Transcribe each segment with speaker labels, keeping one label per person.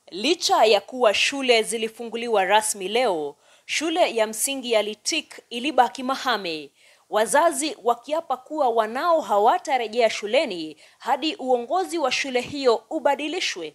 Speaker 1: Licha ya kuwa shule zilifunguliwa rasmi leo, shule ya msingi ya Litik ilibaki mahame, wazazi wakiapa kuwa wanao hawatarejea shuleni hadi uongozi wa shule hiyo ubadilishwe.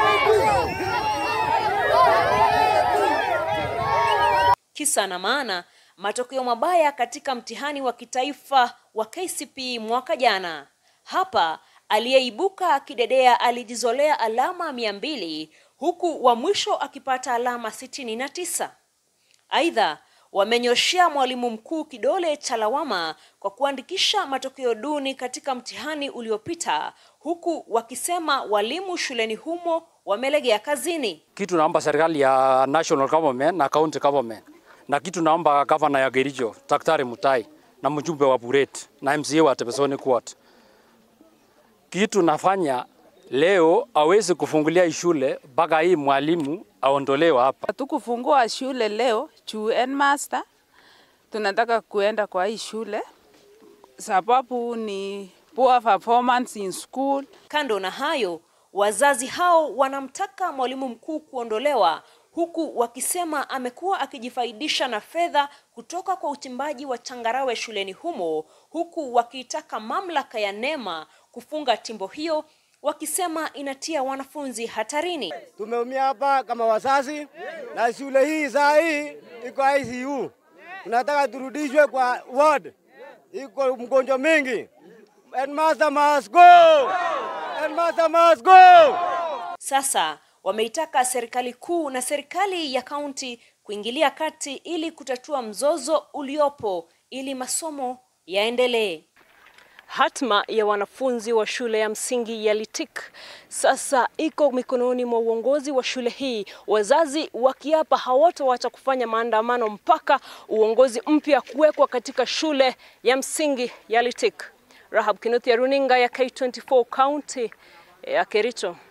Speaker 1: Kisa na maana, matokeo mabaya katika mtihani wa kitaifa wa KCPE mwaka jana. Hapa aliyeibuka kidedea alijizolea alama mia mbili huku wa mwisho akipata alama sitini na tisa. Aidha, wamenyoshea mwalimu mkuu kidole cha lawama kwa kuandikisha matokeo duni katika mtihani uliopita, huku wakisema walimu shuleni humo wamelegea kazini.
Speaker 2: Kitu naomba serikali ya national government na county government, na kitu naomba gavana ya Kericho Daktari Mutai na mjumbe wa Buret na MCA wa Tebesoni Court, kitu nafanya leo awezi kufungulia hii shule mpaka hii mwalimu aondolewe hapa.
Speaker 3: Hatukufungua shule leo juu headmaster tunataka kuenda kwa hii shule sababu ni poor performance in school.
Speaker 1: Kando na hayo, wazazi hao wanamtaka mwalimu mkuu kuondolewa huku wakisema amekuwa akijifaidisha na fedha kutoka kwa uchimbaji wa changarawe shuleni humo, huku wakiitaka mamlaka ya NEMA kufunga timbo hiyo wakisema inatia wanafunzi hatarini.
Speaker 4: Tumeumia hapa kama wazazi, na shule hii saa hii iko ICU, tunataka turudishwe kwa ward, iko mgonjwa mingi. Headmaster must go! Headmaster must go!
Speaker 1: Sasa wameitaka serikali kuu na serikali ya kaunti kuingilia kati ili kutatua mzozo uliopo ili masomo yaendelee. Hatma ya wanafunzi wa shule ya msingi ya Litik sasa iko mikononi mwa uongozi wa shule hii, wazazi wakiapa hawatoacha kufanya maandamano mpaka uongozi mpya kuwekwa katika shule ya msingi ya Litik. Rahab Kinuthia, runinga ya K24 kaunti ya Kericho.